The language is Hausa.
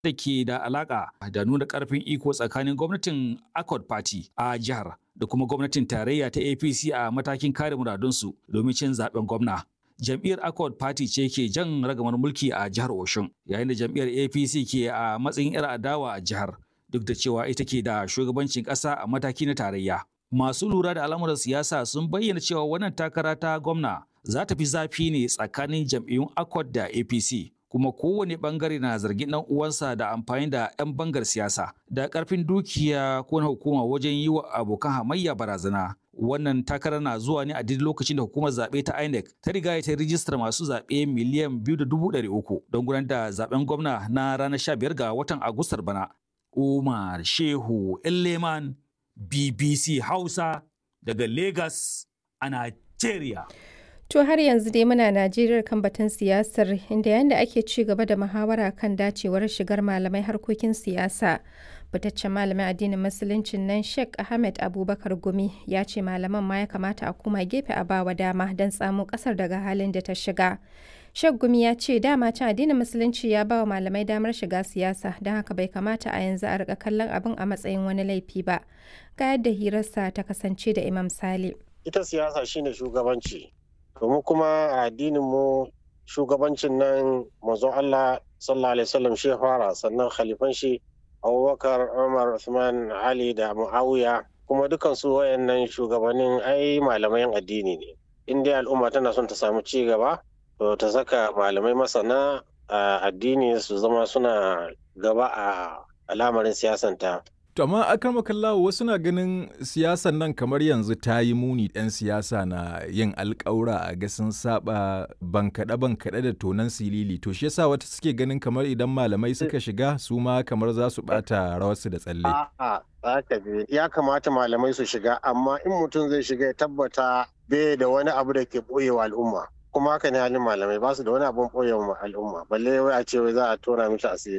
da ke da alaka da nuna karfin iko tsakanin gwamnatin Accord Party a jihar da kuma gwamnatin tarayya ta APC a matakin kare muradunsu domin cin zaben gwamna. Jam'iyyar Accord Party ce ke jan ragamar mulki a jihar Oshun, yayin da jam'iyyar APC ke a matsayin 'yar adawa a jihar, duk da cewa ita ke da shugabancin ƙasa a mataki na tarayya. Masu lura da al'amuran siyasa sun bayyana cewa wannan takara ta gwamna za ta fi zafi ne tsakanin jam'iyyun Accord da APC. kuma kowane bangare na zargin dan uwansa da amfani da 'yan bangar siyasa da karfin dukiya ko na hukuma wajen yi wa abokan hamayya barazana wannan takara na zuwa ne a duk lokacin da hukumar zaɓe ta INEC ta riga ta rijistar masu zaɓe miliyan biyu da dubu ɗari uku don gudanar da zaɓen gwamna na ranar sha biyar ga watan Agustar bana. Umar Shehu Elleman BBC Hausa daga Lagos a Nigeria. To har yanzu dai muna Najeriya kan batun siyasar inda yayin da ake ci gaba da muhawara kan dacewar shigar malamai harkokin siyasa. Fitaccen malamin addinin musuluncin nan Sheikh Ahmed Abubakar Gumi ya ce malaman ma ya kamata a koma gefe a bawa dama don tsamo kasar daga halin da ta shiga. Sheikh Gumi ya ce dama can addinin musulunci ya bawa malamai damar shiga siyasa don haka bai kamata a yanzu a rika kallon abin a matsayin wani laifi ba. Ga yadda hirarsa ta kasance da Imam Sale. Ita siyasa shine shugabanci. domin kuma a addinin mu shugabancin nan manzo Allah sallallahu alaihi wasallam shi fara sannan khalifan shi Abubakar Umar Usman Ali da Muawiya kuma dukan su wayannan shugabannin ai malamai addini ne in dai al'umma tana son ta samu ci gaba to ta saka malamai masana addini su zama suna gaba a al'amarin siyasanta To amma akan makallawo wasu na ganin siyasan nan kamar yanzu ta yi muni ɗan siyasa na yin alƙawura a ga sun saba bankaɗe bankaɗe da tonan silili to shi yasa wata suke ganin kamar idan malamai suka shiga su ma kamar za su ɓata rawarsu da tsalle. A'a, ya kamata malamai su shiga amma in mutum zai shiga ya tabbata bai da wani abu da ke ɓoyewa al'umma. kuma haka ne halin malamai ba su da wani abun ɓoye al'umma balle wai a ce wai za a tona mishi asiri